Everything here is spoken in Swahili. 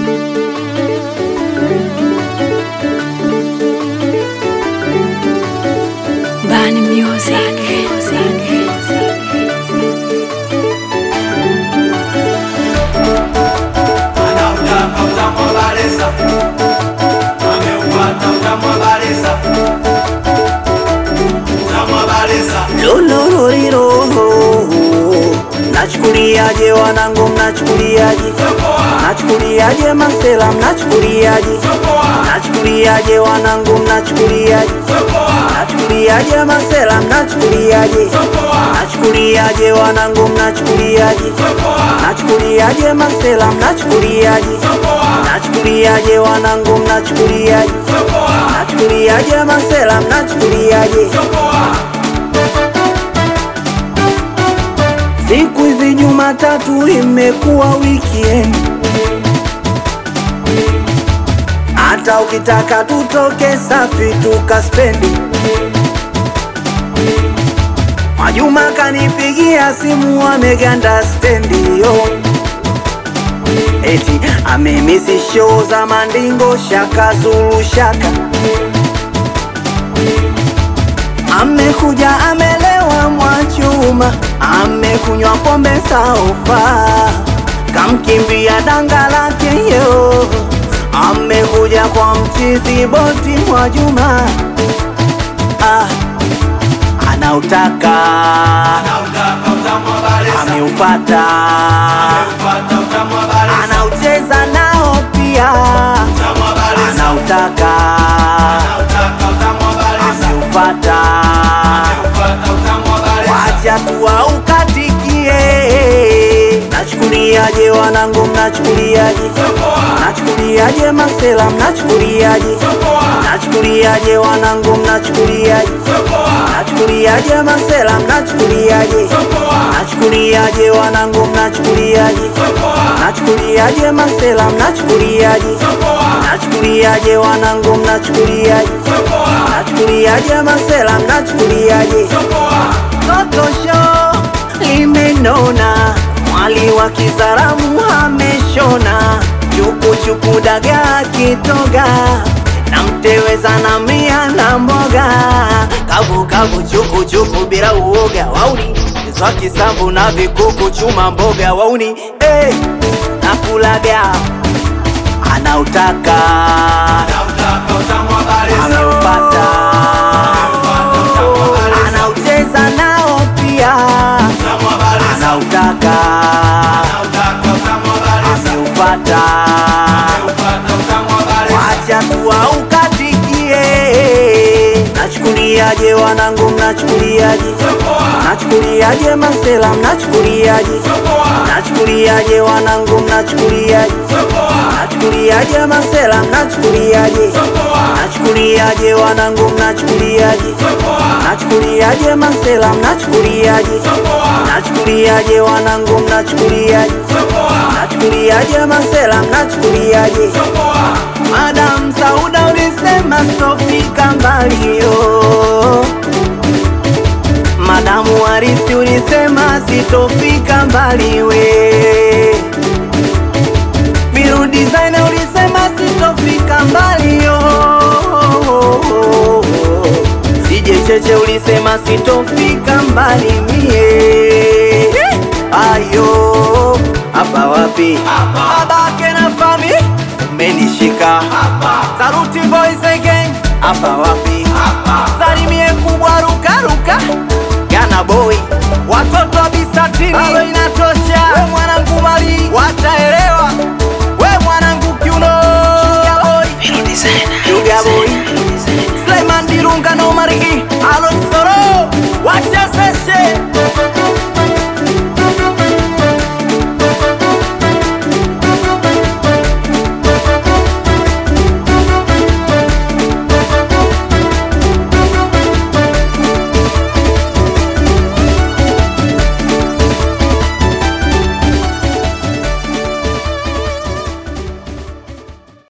Bani Music. Anautaka utamu wa Balesa, ameupata utamu wa Balesa, utamu wa Balesa. Lolororiro Nachukuliaje wanangu mnachukuliaje Nachukuliaje masela mnachukuliaje Nachukuliaje wanangu mnachukuliaje Nachukuliaje masela mnachukuliaje Nachukuliaje wanangu mnachukuliaje Nachukuliaje masela mnachukuliaje Nachukuliaje wanangu mnachukuliaje Nachukuliaje masela mnachukuliaje Siku hizi Jumatatu imekuwa weekend, hata ukitaka tutoke safi tukaspendi. Mwajuma kanipigia simu ameganda stendi yo, eti amemisi show za Mandingo Shaka Zulu Shaka Amekuja amelewa Mwachuma, amekunywa pombe saufa, kamkimbia danga lake yo. Amekuja kwa mchizi boti Mwajuma, ah, anautaka Anautaka utamu wa Balesa, ameupata, ameupata utamu wa Balesa, anaucheza nao pia, utamu wa Balesa, anautaka anautaka utamu wa Balesa, ameupata ameupata utamu wa Balesa. Wacha tuwa ukatikie. Nachukuliaje wanangu, mnachukuliaje? Nachukuliaje masela, mnachukuliaje? Nachukuliaje wanangu, mnachukuliaje? Nachukuliaje masela, mnachukuliaje? Nachukuliaje wanangu, mnachukuliaje? Nachukuliaje masela, mnachukuliaje? Nachukuliaje wanangu, mnachukuliaje? Nachukuliaje masela, mnachukuliaje? Toto show limenona, mwali wa Kizaramu ameshona, chukuchuku dagaa kitoga na mteweza na mia na mboga, kavu kavu chukuchuku bila uoga, wauni zwa kisambu na vikuku chuma mboga, wauni hey, nakulaga anautaka Anautaka utamu wa Balesa, ameupata ameupata utamu wa Balesa, anaucheza nao pia utamu wa Balesa, anautaka anautaka utamu wa Balesa, ameupata ameupata utamu wa Balesa. wacha tuwa ukatikie nachukuliaje wanangu mnachukuliaje nachukuliaje masela mnachukuliaje nachukuliaje wanangu mnachukuliaje nachukuliaje masela mnachukuliaje nachukuliaje wanangu mnachukuliaje nachukuliaje masela mnachukuliaje nachukuliaje wanangu mnachukuliaje nachukuliaje masela mnachukuliaje Madam Sauda ulisema sitofika mbali yo Madamu Harisi ulisema sitofika mbali we Biru Designer ulisema sitofika mbali yo DJ Cheche ulisema sitofika mbali mie Ayo hapa wapi? Babake na fami umenishika Saruti boys again hapa wapi? Salimie kubwa ruka ruka Gana boy watoto wa bisatini bado inatosha. We mwanangu mali wataelewa, we mwanangu kiuno Sugar boy Sugar boy Sulaiman Dirunga no